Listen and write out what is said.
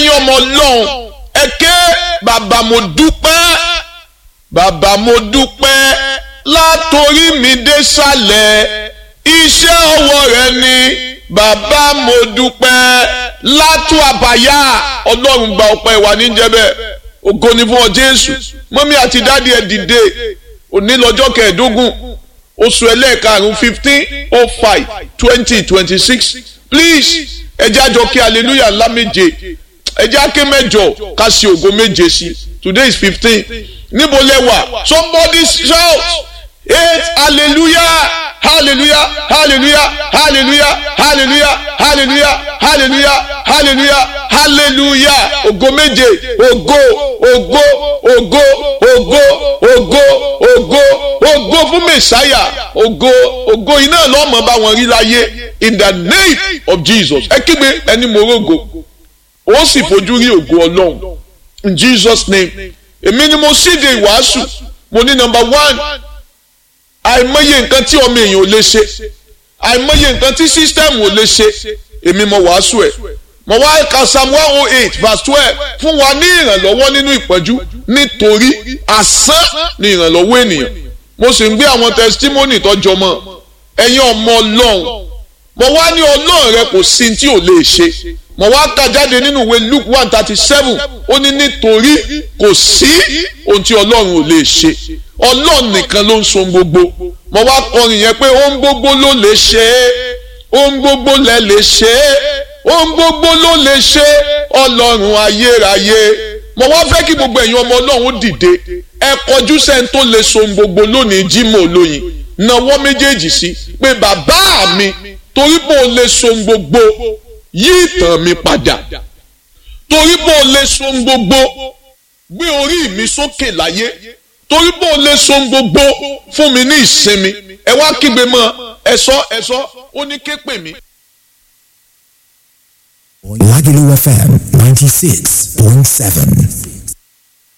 ẹ̀yin ọmọ ọlọ́run ẹ ké bàbá mo dúpẹ́ bàbá mo dúpẹ́ látòrí mi dé sàlẹ̀ iṣẹ́ ọwọ́ rẹ ni bàbá mo dúpẹ́ látú àbáyá ọlọ́run gba ọpẹ́ wa níjẹ́bẹ̀ ògo ni fún ọ jésù mọ́mí àti dáàdi ẹ̀ dìde òní lọ́jọ́ kẹẹ̀ẹ́dógún oṣù ẹlẹ́ẹ̀karùn-ún fifteen oh five twenty twenty six please ẹ jẹ́ àjọ kí hallelujah ńlá méje ẹ jẹ́ àké mẹ́jọ ká sí ògo méje sí today is fifteen níbo lẹ wà somebody shout eight hallelujah hallelujah hallelujah hallelujah hallelujah hallelujah hallelujah hallelujah hallelujah ògo méje ògo ògo ògo ògo ògo ògo ògo fún mẹsáyà ògo ògo iná lọ́mọ bá wọn rí láyé in the name of jesus ẹ kígbe ẹni morogo ó sì fojú rí ògo ọlọ́run in jesus name èmi ni mo síde ìwàásù mo ní number one àìmọye nǹkan tí ọmọ èèyàn ò lè ṣe àìmọye nǹkan tí sísítẹ́ẹ̀mù ò lè ṣe èmi mo wàásù ẹ̀ mo wá ka psalm one oh eight verse twelve fún wa ní ìrànlọ́wọ́ nínú ìpọ́njú nítorí asán ni ìrànlọ́wọ́ ènìyàn mo sì ń gbé àwọn testimony tọ́jọ́ mọ́ ẹ̀yin ọmọ ọlọ́run mo wá ní ọlọ́run rẹ kò sí tí ò lè ṣe mo wá kà jáde nínú ìwé luke one thirty seven ó ní nítorí kò sí ohun tí ọlọ́run ò lè ṣe ọlọ́run nìkan ló ń so gbogbo mo wá kọrin yẹn pé ohun gbogbo ló lè ṣe é ohun gbogbo lẹ lè ṣe é ohun gbogbo ló lè ṣe ọlọ́run ayérayé mo wá fẹ́ kí gbogbo ẹ̀yin ọmọ ọlọ́run dìde ẹ kọjú sẹ́ni tó lè so gbogbo lónìí Jímọ̀ olóyin nawọ́ méjèèjì sí pé bàbá mi torí bó o lè so gbogbo yí ìtàn mi padà torí bó o lè so gbogbo gbé orí mi sókè láyé torí bó o lè so gbogbo fún mi ní ìsinmi ẹ wá kígbe mọ́ ẹ sọ ẹ sọ ó ní ké pè mí. Lagelu FM 96.7.